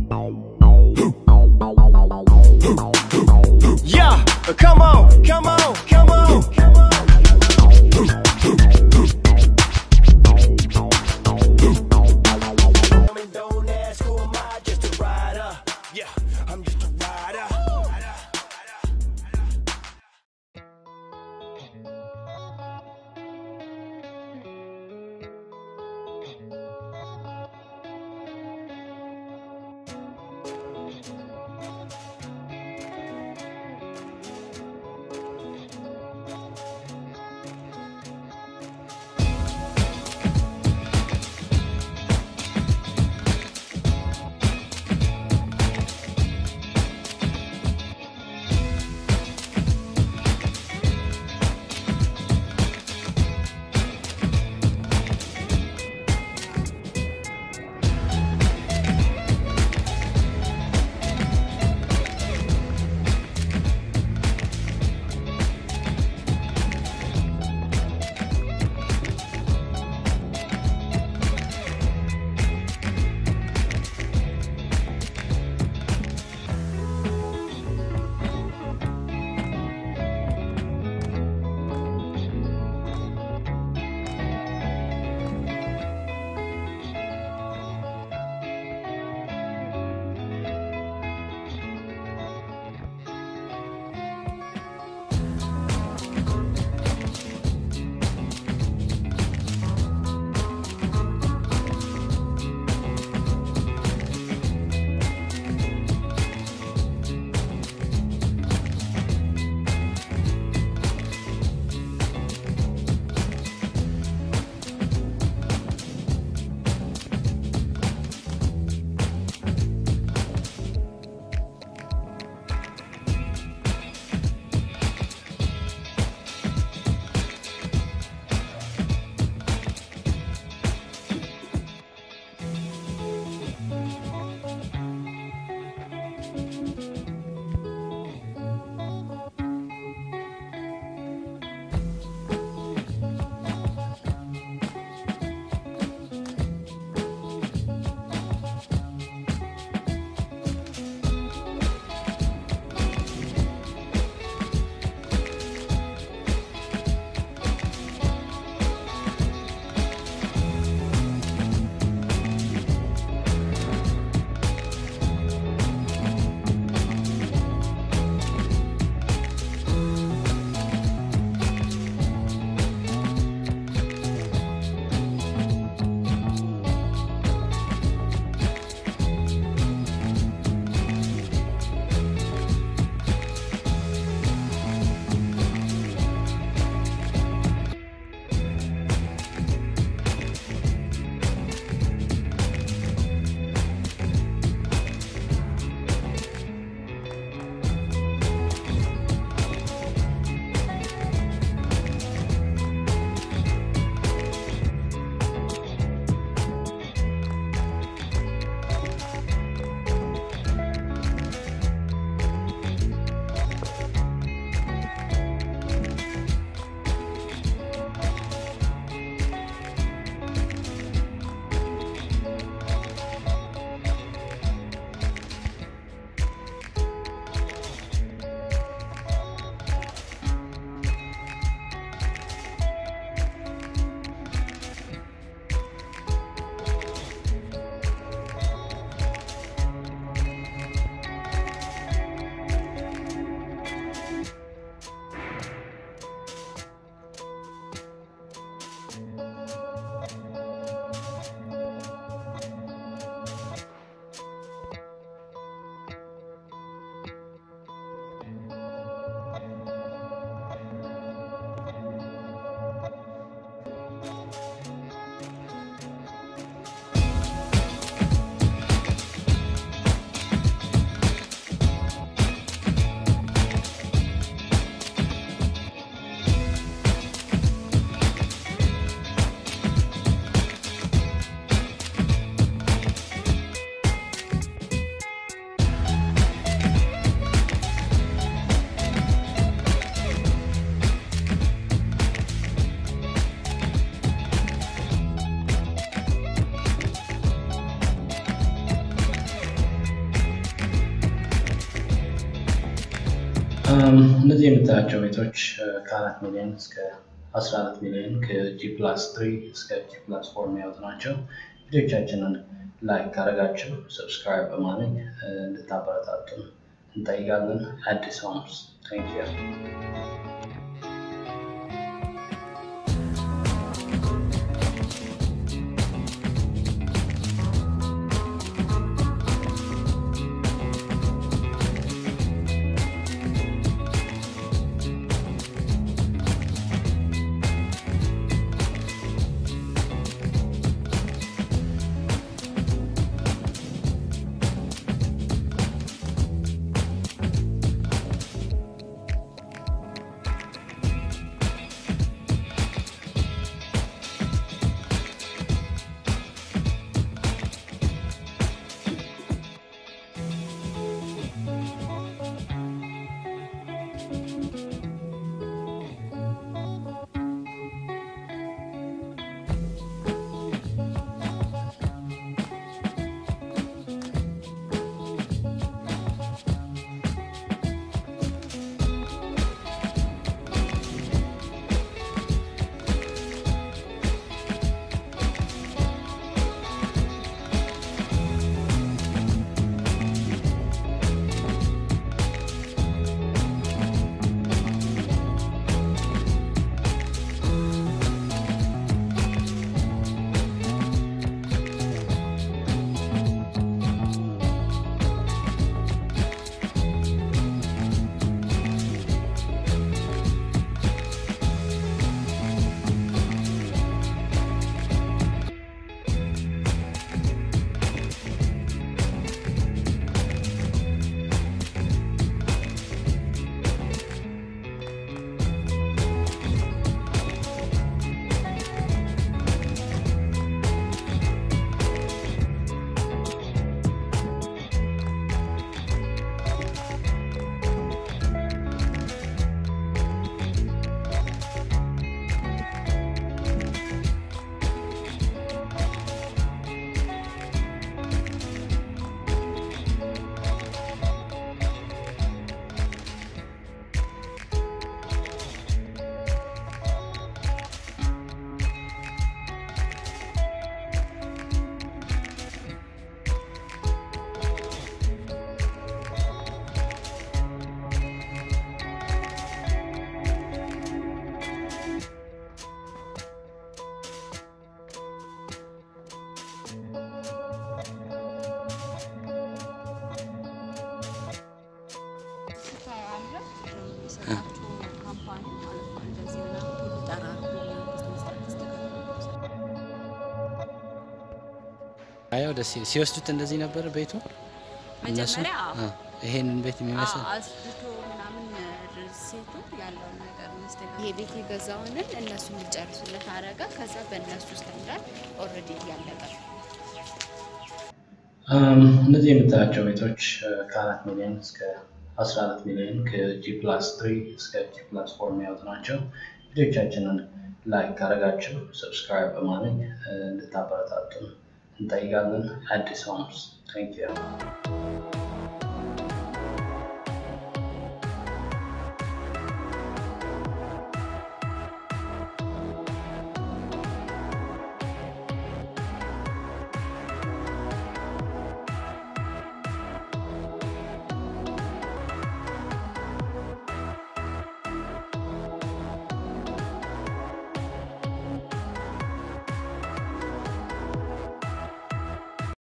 Yeah, come on, come on, come on, come on. I mean, don't ask who am I, just a rider. Yeah, I'm just a rider. እነዚህ የምታያቸው ቤቶች ከአራት ሚሊዮን እስከ 14 ሚሊዮን ከጂ ፕላስ ትሪ እስከ ጂ ፕላስ ፎር የሚያወጡ ናቸው። ቪዲዮቻችንን ላይክ ካደረጋችሁ ሰብስክራይብ በማድረግ እንድታበረታቱን እንጠይቃለን። አዲስ ሆምስ ታንክ ዩ። አያው ደስ ይላል። ሲወስዱት እንደዚህ ነበር ቤቱ እነሱ መጀመሪያ አ፣ ይሄንን ቤት የሚመስል አስድቶ ምናምን ሴቱ ያለውን ነገር መስደግ ይሄ ቤት የገዛውንን እነሱ እንዲጨርሱለት አረጋ። ከዛ በእነሱ ስታንዳርድ ኦልሬዲ እያለቀ ነው። እነዚህ የምታያቸው ቤቶች ከአራት ሚሊዮን እስከ 14 ሚሊዮን ከጂ ፕላስ ትሪ እስከ ጂ ፕላስ ፎር የሚያወጡ ናቸው። ቪዲዮቻችንን ላይክ ካደረጋችሁ ሰብስክራይብ በማድረግ እንድታበረታቱን እንጠይቃለን። አዲስ ሆምስ ታንክ ዩ